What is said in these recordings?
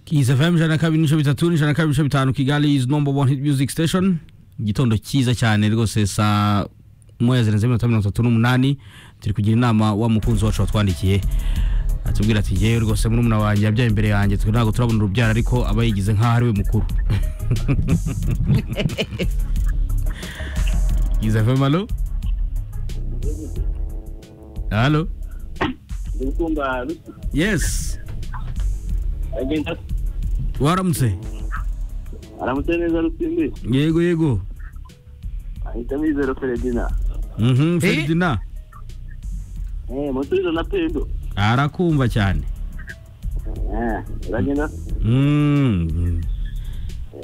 kiza fm ijana na kabiri n'ibice bitatu n'ijana na kabiri n'ibice bitanu kigali is number one hit music station igitondo cyiza cyane rwose saa moya zirenze mirongo itanu mirongo itatu n'umunani turi kugira inama wa mukunzi wacu watwandikiye atubwira ati yewe rwose muri umuna wanjye yabyaye imbere yanjye twe ntabwo turabona urubyaro ariko aba yigize nk'aho ari we mukuru kiza fm alo alo ndikumva rusi yes agenda waramutse aramutse neza rusindi yego yego ahita amizero feredina mhm feridina eh mutuzo na pendo arakumva cyane eh uragenda Mm.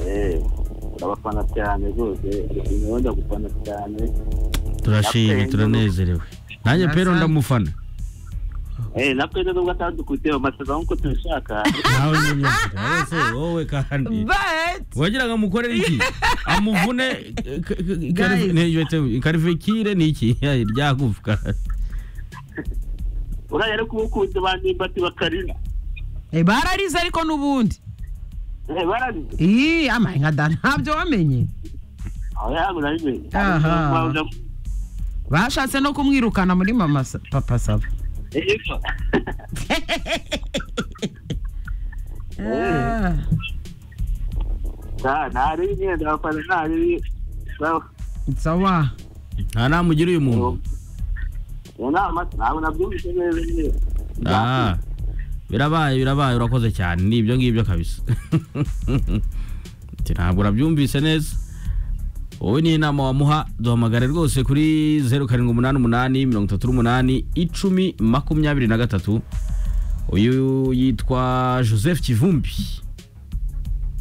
eh urabafana cyane rwose niwe ndagufana cyane turashimye Napendo. turanezerewe nanjye pero ndamufana eh na pendo nubwo atadukutse amasaza nkuko tubishaka nawe nyine wese wowe kandi but wagira ngo amukorere iki amuvune eh, k- k- karif- Guys. ne- wete- karifekire ni iki Ya, ryagufwa uriya ari kubukunze banimba tibakarina Eh, bararize ariko n'ubundi eh barazi ii amaye nka da ntabyo wamenye aho yago nabimenye Aha. Ariko bashatse no kumwirukana muri mama sa- papa saba Ego. Ah. nta ntari imyenda abafana ntari sawa sawa nta nama ugira uyu muntu iyo nama ntabwo nabyumvise neza nyine Ah, birabaye birabaye urakoze cyane ni ibyo ngibyo kabisa Ati, ntabwo urabyumvise neza wowe ni inama wamuha duhamagare rwose kuri zeru karindwi umunani umunani mirongo itatu n'umunani icumi makumyabiri na gatatu uyu yitwa joseph kivumbi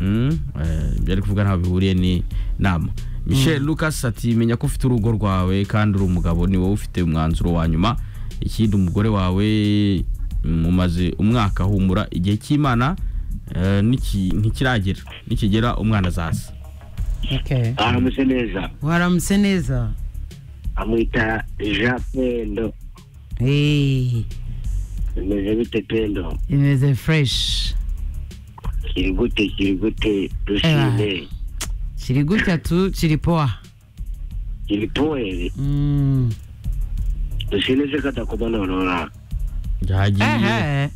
Mm, eh, ibyo ari kuvuga ntabwo bihuriye ni nama michel lucas ati menya ko ufite urugo rwawe kandi uri umugabo ni wowe ufite umwanzuro wa nyuma ikindi umugore wawe mm, umaze umwaka humura igihe cy'imana eh, niki- ntikiragera nikigera umwana azaza Okay. aramutse neza waramutse neza amwita jean pendo Eh, bimeze bite pendo imeze fresh kiri gute kiri gute dushime kiri gutya tu kiri poa kiri poere Mm. dushime se katakumanonora yagiye Eh, eh.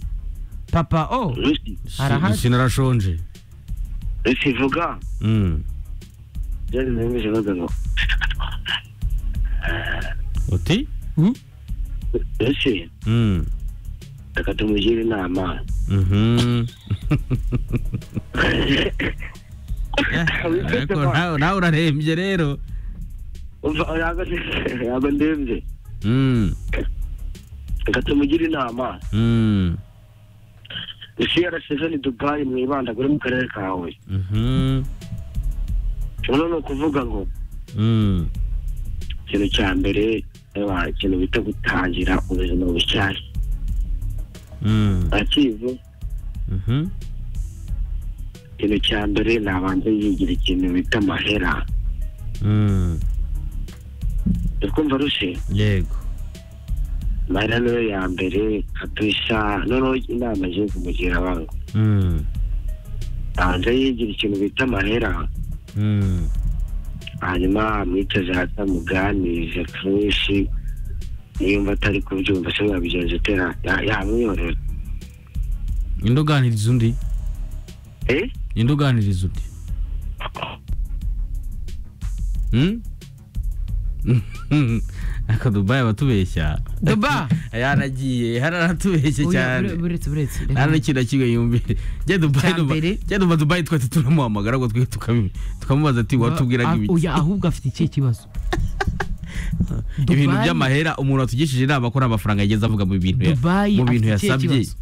papa o rusi Si- Arahari. sinarashonje rusi vuga Mm, byari bimeze neza ngo uti Mm? rusi Mm, reka tumugire inama mhm. Eh, ariko nawe- nawe urarembye rero umva yaba yaba ndembye Mm, reka tumugire inama mm, rusi yarasize ni dubayi mwibandagure mu karere kawe mhm. uno ni ukuvuga ngo Mm. ikintu cya mbere reba ikintu bita gutangira ubuzima bushyashya Mm. akize Mhm. ikintu cya mbere nabanze yigira ikintu bita amahera Mm. ukumva rushe yego amahera niyo ya mbere kabisa noneho inama je kumugira abantu Mm. banze yigira ikintu bita amahera Mm. hanyuma amwiteze hasi amuganirize kenshi niyumva atari kubyumva se yabigenza atera yamwiyorera ninde uganiriza undi eh ninde uganiriza undi Hmm? aka dubayi abatubeshya duba yaragiye hararatubeshye Oya, cyane bure- buretse buretse nta n'ikintu na kimwe yumvire njye dubayi Cya duba- mbere. njye duba dubayi twese turamuhamagara ngo twe tukabim- tukamubaza ati watubwiraga Ah, ibiki oya, ahubwo afite ikihe kibazo ibintu Dubai- by'amahera umuntu watugishije inama ko nta mafaranga yageze avuga mu bintu ya- Dubai mu bintu afite ikihe yasabye kibazo?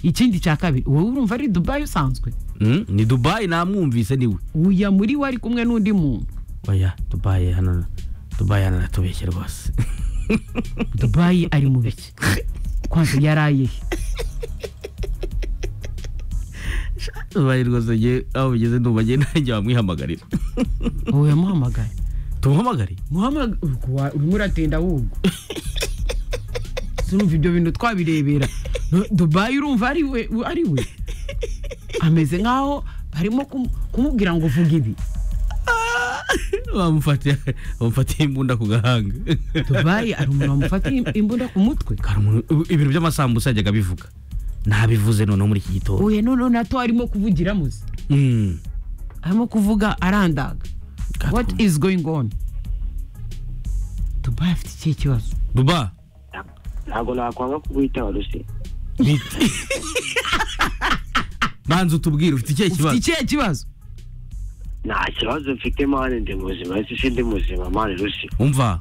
ikindi cya kabiri wowe urumva ari dubayi usanzwe Hmm? ni dubayi namwumvise niwe uya muri we ari kumwe n'undi muntu oya dubayi hano dubayi hano natubeshye rwose dubayi ari mu biki kwanza yaraye he? dubayi rwose njye aho bigeze ndumva njye nanjye wamwihamagarira ubu yamuhamagaye tumuhamagare muhamagara urimo uratinda ahubwo sinumva ibyo bintu twabirebera dubayi urumva ari we ari we ameze nkaho barimo kumu- kumubwira ngo vuga ibi bamufatiye bamufatiye imbunda ku gahanga dubayi hari umuntu wamufatiye im- imbunda ku mutwe Hari umuntu- ibi- ibintu by'amasambusa yajyaga abivuga nabivuze noneho muri iki gitondo uye noneho nato arimo kuvugira muzi Mm. arimo kuvuga arandaga God, what come- is going on dubayi afite ikihe kibazo duba ntabwo nakwanga kubwitaba ruse banza utubwire ufite ikihe ufite kibazo ikihe kibazo nta kibazo mfite mani ndi muzima ese si ndi muzima mani ruse umva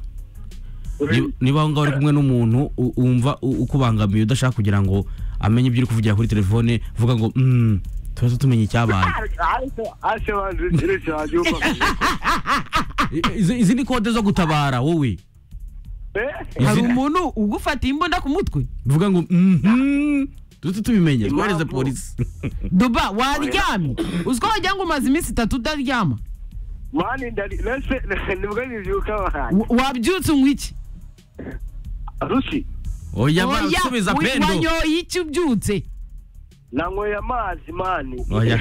ni- niba aho ngaho uri kumwe n'umuntu u- wumva u- ukubangamiye udashaka kugira ngo amenye ibyo uri kuvugira kuri telefone vuga ngo "Mm, tuba tumenya icyabaye ase mani ruse wabyumva I- izi izi ni kode zo gutabara wowe Izi- hari umuntu ugufatiye imbunda ku mutwe vuga ngo mhm duhita tubimenya Impamvu- twohereze polisi duba waryamye uziko wagira ngo umaze iminsi itatu utaryama mani ndari ruse nibwo nibyuka mani Wa- wabyutse unywa iki ruse oya mara Oya, usubiza wi- pendo wanyoye iki ubyutse nanyweye amazi mani oya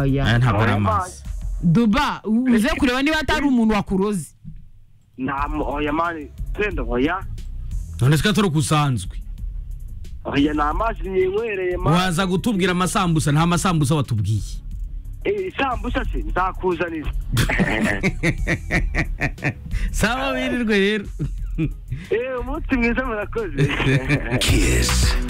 aya ntabwo ari amazi duba uze kureba niba atari umuntu wakuroze nta oya mani senda oya none twa turi kusanzwe oya ni amazi ninywereye mani waza gutubwira amasambusa nta masambusa watubwiye Eh, isambusa se nzakuzanira sawa wirirwe rero Eh, umunsi mwiza murakoze Kiss.